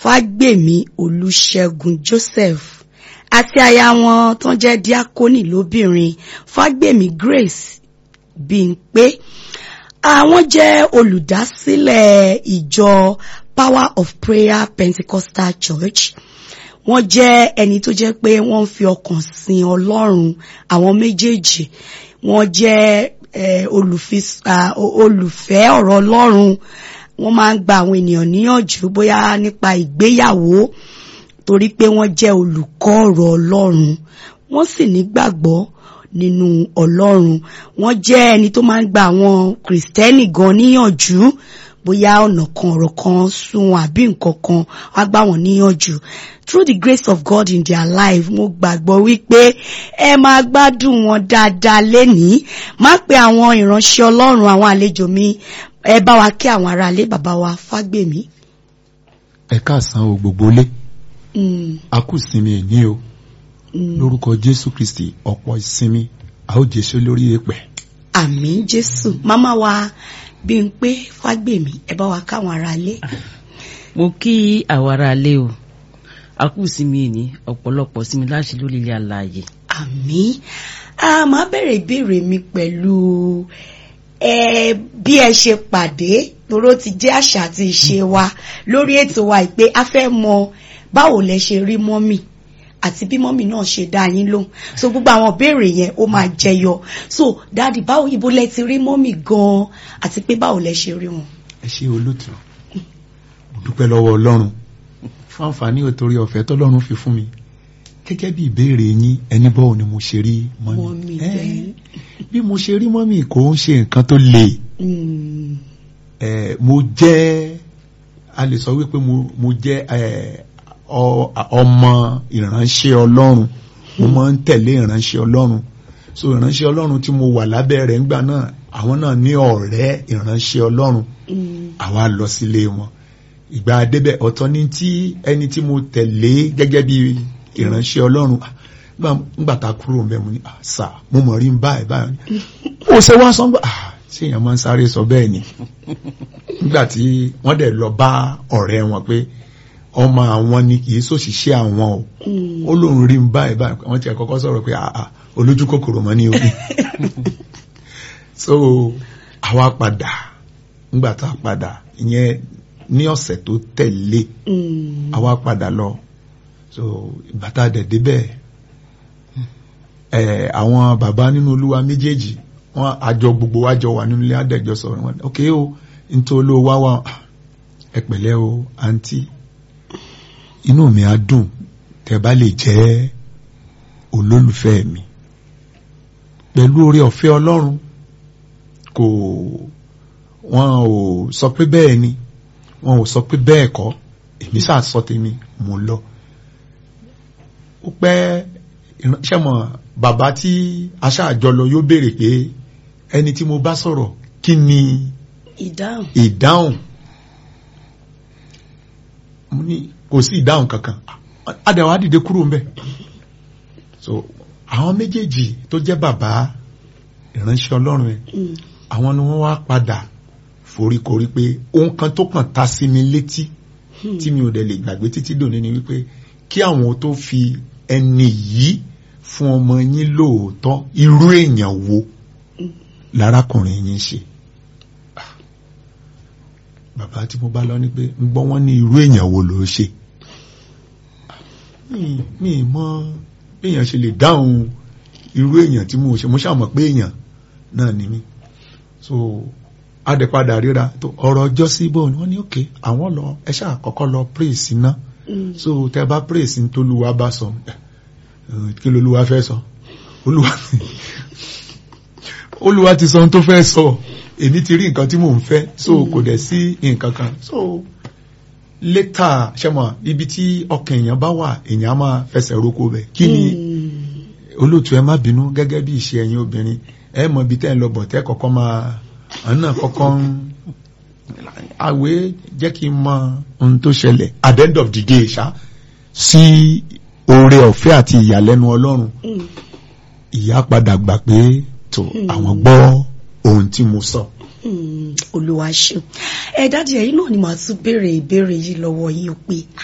fágbèmí olùṣègùn joseph àti aya wọn tó ń jẹ́ díákónì lóbìnrin fágbèmí grace bímpé àwọn jẹ́ olùdásílẹ̀ ìjọ power of prayer pentecostal church wọ́n jẹ́ ẹni tó jẹ́ pé wọ́n ń fi ọkàn sin ọlọ́run àwọn méjèèjì wọ́n jẹ́ olùfẹ́ ọ̀rọ̀ ọlọ́run wọ́n máa ń gba àwọn ènìyàn níyànjú bóyá nípa ìgbéyàwó torí pé wọ́n jẹ́ olùkọ́ ọ̀rọ̀ ọlọ́run wọ́n sì nígbàgbọ́ nínú ọlọ́run wọ́n jẹ́ ẹni tó máa ń gba àwọn kìrìsìtẹ́nì gan níyànjú bóyá ọ̀nà kan ọ̀rọ̀ kan sún àbí nǹkan kan wá gbà wọ́n níyànjú through the grace of God in their life mo gbàgbọ́ wípé ẹ máa gbádùn wọn dáadáa lénìí má pe àwọn ìránṣẹ́ ọlọ́run àwọn àlejò mi ẹ bá wa kí àwọn aráalé bàbá wa fágbèmí. ẹ káàsán o gbogbo lé a kú sinmi ẹ̀ní o lórúkọ jésù kristi ọ̀pọ̀ ìsinmi a ó jésù lórí èpẹ̀. àmín jésù máma wa Bímpé Fágbèmí ẹ bá wa káwọn aráalé. mo kí àwọn aráalé o a kú sinmi ẹ̀ní ọ̀pọ̀lọpọ̀ sinmi láti lórí ilé alààyè. àmín a máa bẹ̀rẹ̀ ìbéèrè mi pẹ̀lú ẹ bí ẹ ṣe pàdé toró ti jẹ́ àṣà àti ìṣe wa lórí ètò wa ìpè a fẹ́ mọ báwo lẹ ṣe rí mọ́mì àti bí mọ́mì náà ṣe dá yín lóhùn so gbogbo àwọn ìbéèrè yẹn ó máa jẹyọ so dáàdì báwo ibo lẹ ti rí mọ́mì gan-an àti pé báwo lẹ ṣe rí wọn. ẹ ṣe olóòtú mo dúpẹ́ lọ́wọ́ ọlọ́run fún àǹfààní òtórí ọ̀fẹ́ tọ́lọ́run fi fún mi gẹ́gẹ́ bí ìbéèrè yín ẹni bọ́ọ̀ ni mo ṣe rí mọ́mì bí mo ṣe rí mọ́mì kò ń ṣe nǹkan tó le mo jẹ́ a lè sọ wípé mo jẹ́ ọmọ ìránṣẹ́ ọlọ́run mo máa ń tẹ̀lé ìránṣẹ́ ọlọ́run so ìránṣẹ́ ọlọ́run tí mo wà lábẹ́ rẹ̀ ńgbà náà àwọn náà ní ọ̀rẹ́ ìránṣẹ́ ọlọ́run àwa lọ sílé wọn ìgbà débẹ̀ ọ̀tọ̀ ní tí ẹni tí mo tẹ̀lé gẹ́gẹ́ bí ìránṣẹ́ ọlọ́run ńgbà tá a kúrò ń bẹ̀ mo ní àṣà mo mọ̀ rí báyìí báyìí ó ṣe wá sọ́ngbà ṣé èèyàn máa ń sáré sọ bẹ́ẹ̀ ni nígbà tí wọ́n dẹ̀ lọ bá ọ̀rẹ́ wọn pé ọmọ àwọn ni kì í ṣòṣìṣẹ́ àwọn o ó lóun rí ń báyìí báyìí wọ́n ti kọ́kọ́ sọ̀rọ̀ pé àà olójú kòkòrò mọ́ ní orí so àwa padà ńgbà tá a padà ìyẹn ní ọ̀sẹ̀ tó tẹ̀lé àwa padà lọ so ìgbà tá a dẹ̀ débẹ̀ ẹ̀ àwọn bàbá nínú olúwa méjèèjì wọ́n àjọ gbogbo wa jọ wà nínú ilé àdẹ̀jọ sọ̀rọ̀ wọn ok o nítorí olówó wá wà ẹ pẹ̀lẹ́ o àǹtí inú mi á dùn tẹ́ bá lè jẹ́ olólùfẹ́ mi pẹ̀lú oore ọ̀fẹ́ ọlọ́run kò wọn ò sọ pé bẹ́ẹ̀ ni wọn ò sọ pé bẹ́ẹ̀ kọ́ èmi sáà sọ tèmi mo lọ ó pẹ́ ìránṣẹ́ mọ̀ bàbá tí aṣáàjọ lọ yóò béèrè pé ẹni tí mo bá sọ̀rọ̀ kí ni ìdáhùn ìdáhùn mo ní kò sí ìdáhùn kankan adẹ̀wà dìde kúrò ń bẹ̀ so àwọn méjèèjì tó jẹ́ bàbá ìránṣẹ́ ọlọ́run ẹ̀ àwọn ni wọ́n wá padà foríkorí pé ohun kan tó kàn ta sí mi létí tí mi ò dẹ̀ lè gbàgbé títí dòní ni wípé kí àwọn tó fi ẹni yìí fún ọmọ yín lóòótọ́ irú èèyàn wo lárákùnrin yín ṣe bàbá tí mo bá lọ ní pé ń gbọ́ wọ́n ní irú èèyàn wo ló ṣe mi mọ èèyàn ṣe lè dáhùn irú èèyàn tí mo ṣe mo ṣàmọ̀ pé èèyàn náà ni mí so adẹ̀padà ríra tó ọ̀rọ̀ ọjọ́ sí bò ní wọ́n ní òkè àwọn lọ ẹ ṣáà kọ́kọ́ lọ praise iná so tẹ bá praise ní tolúwa bá sọ kí lolúwa fẹ́ sọ olúwa olúwa ti sọ ohun tó fẹ́ sọ èmi ti rí nǹkan tí mò ń fẹ́ so kò dẹ̀ sí nǹkan kan so létà ṣẹ́mọ̀ ibi tí ọkàn èèyàn bá wà èèyàn á máa fẹsẹ̀ roko bẹ̀ kí ni olóòtú ẹ má bínú gẹ́gẹ́ bí ìṣe ẹ̀yin obìnrin ẹ mọ ibi tẹ́ ń lọ bọ̀ tẹ́ kọ́kọ́ máa ọ̀nà kọ́kọ́ ń àwé jẹ́ kí n mọ ohun tó ṣẹlẹ̀ at the end of the day ṣá sí oore ọ̀fẹ́ àti ìyàlẹ́nu ọlọ́run ìyá padà gbà pé tó àwọn gbọ́ ohun tí mo sọ. olúwa ṣeun ẹ dájú ẹ̀yin náà ni màá tún béèrè ìbéèrè yìí lọ́wọ́ yín pé